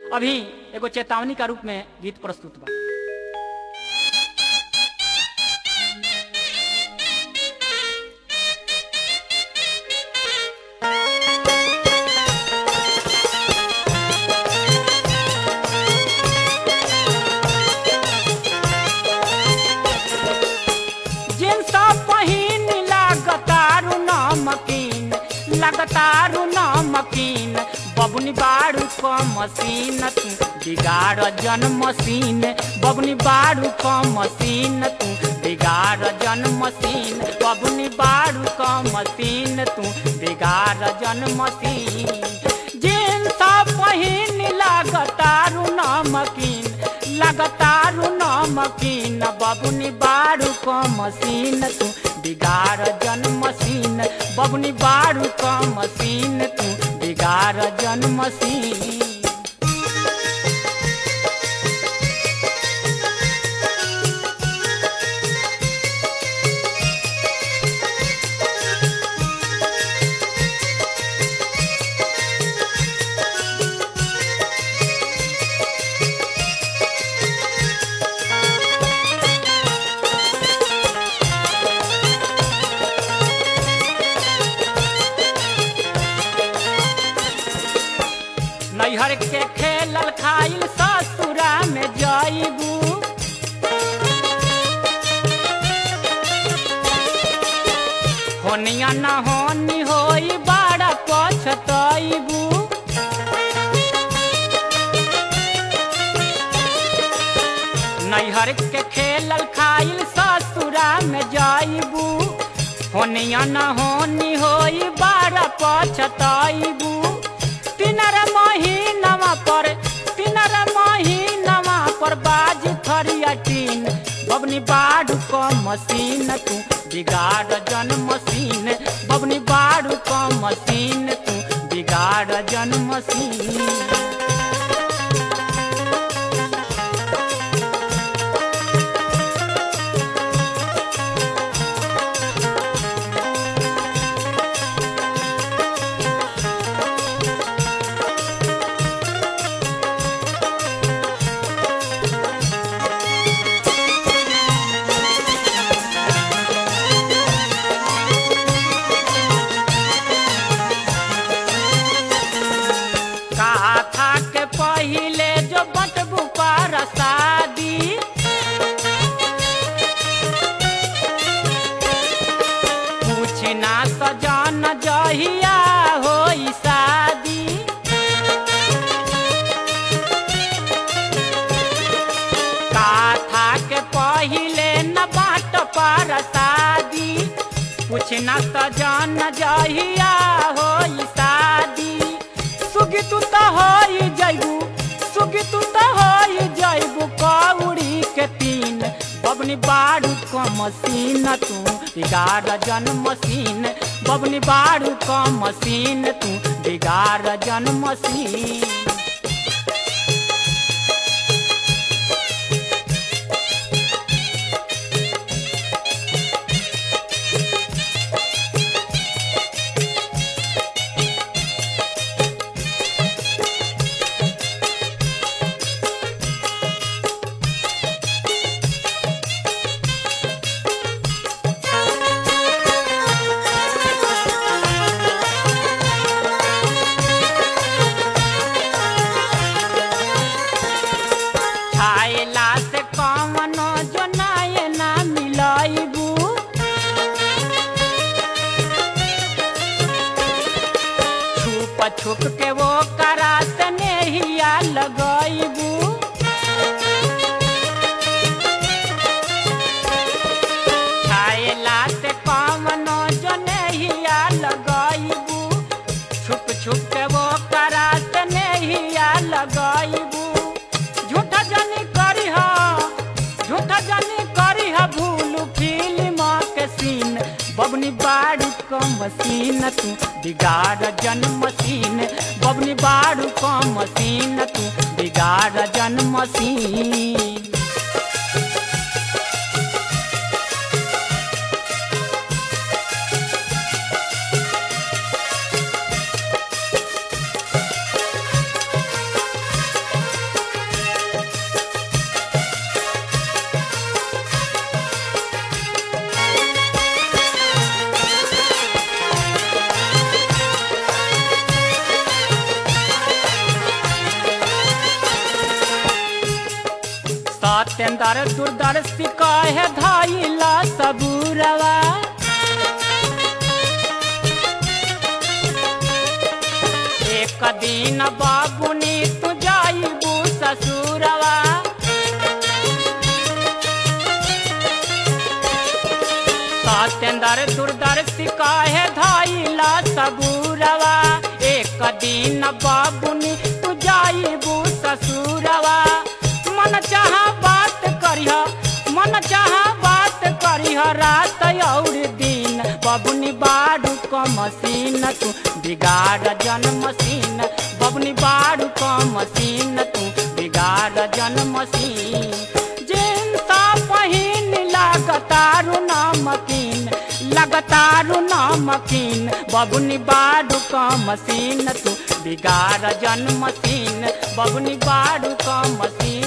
अभी एगो चेतावनी का रूप में गीत प्रस्तुत बा जींस पहिन लागतारू नमकीन लगतारू नमकीन बबुनी बारू क मशीन तू बिगाड़ जन मशीन बबुनी बारू क मशीन तू बिगाड़ जन मशीन बबुनी बारू क मशीन तू बिगाड़ जन मशीन जींस पहिन लागतारू नमकीन लगतारू नमकीन बबुनी बारू क मशीन तू बिगाड़ जन मशीन बबुनी बारू क मशीन तू बिगाड़ जन मशीन नैहर के खेलल खाइल ससुरा में जाइबू होनिया न होनी होई बड़ा पछतैबू नैहर के खेलल खाइल ससुरा में जाइबू होनिया न होनी होई बड़ा पछतैबू तिनर महीनवा पर तिनर महीनवा पर बाज थरिया टीन बबनी बाड़ू क मशीन तू बिगाड़ जन मशीन बबनी बाड़ू क मशीन तू बिगाड़ जन मशीन काथा के पहिले जो बटबू पर शादी पूछना सजन जहिया होई शादी काथा के पहिले न बाट पर शादी पूछना सजन जहिया होई शादी सुगी तू तो होई जइबू सुगी तू तो होई जइबू कौड़ी के तीन बबनी बाड़ू क मशीन तू बिगाड़ जन मशीन बबनी बाड़ू क मशीन तू बिगाड़ जन मशीन खाएला से कवनो जो नाये ना मिलाइबू छुप छुप के वो करा से नेहिया लगाइबू खाएला से कवनो जो नेहिया लगाइबू छुप छुप के वो करा से नेहिया लगाइबू झूठा जानी करी हा झूठा जानी करी हा भूल फिल्म के सीन बबनी बाड़ू क मशीन तू बिगाड़ जन मशीन बबनी बाड़ू क मशीन तू बिगाड़ जन मशीन सत्येंद्र दूरदर्शी कहे धैला सबूरवा एक दिन बाबुनी तू जाइबू ससुरवा सत्येंद्र दूरदर्शी कहे धैला सबूरवा एक दिन बाबुनी तू जाइबू ससुरवा मन चाह बात करिह मन चाह बात करिह रात और दिन बबुनी बाड़ू क मसीन तू बिगाड़ जन मसीन बबुनी बाड़ू क मसीन तू बिगाड़ जन मसीन जिनता पहिन लागतारू नमकीन लगतारू नमकीन बबुनी बाड़ू क मसीन तू बिगाड़ जन मसीन बबुनी बाड़ू क मसीन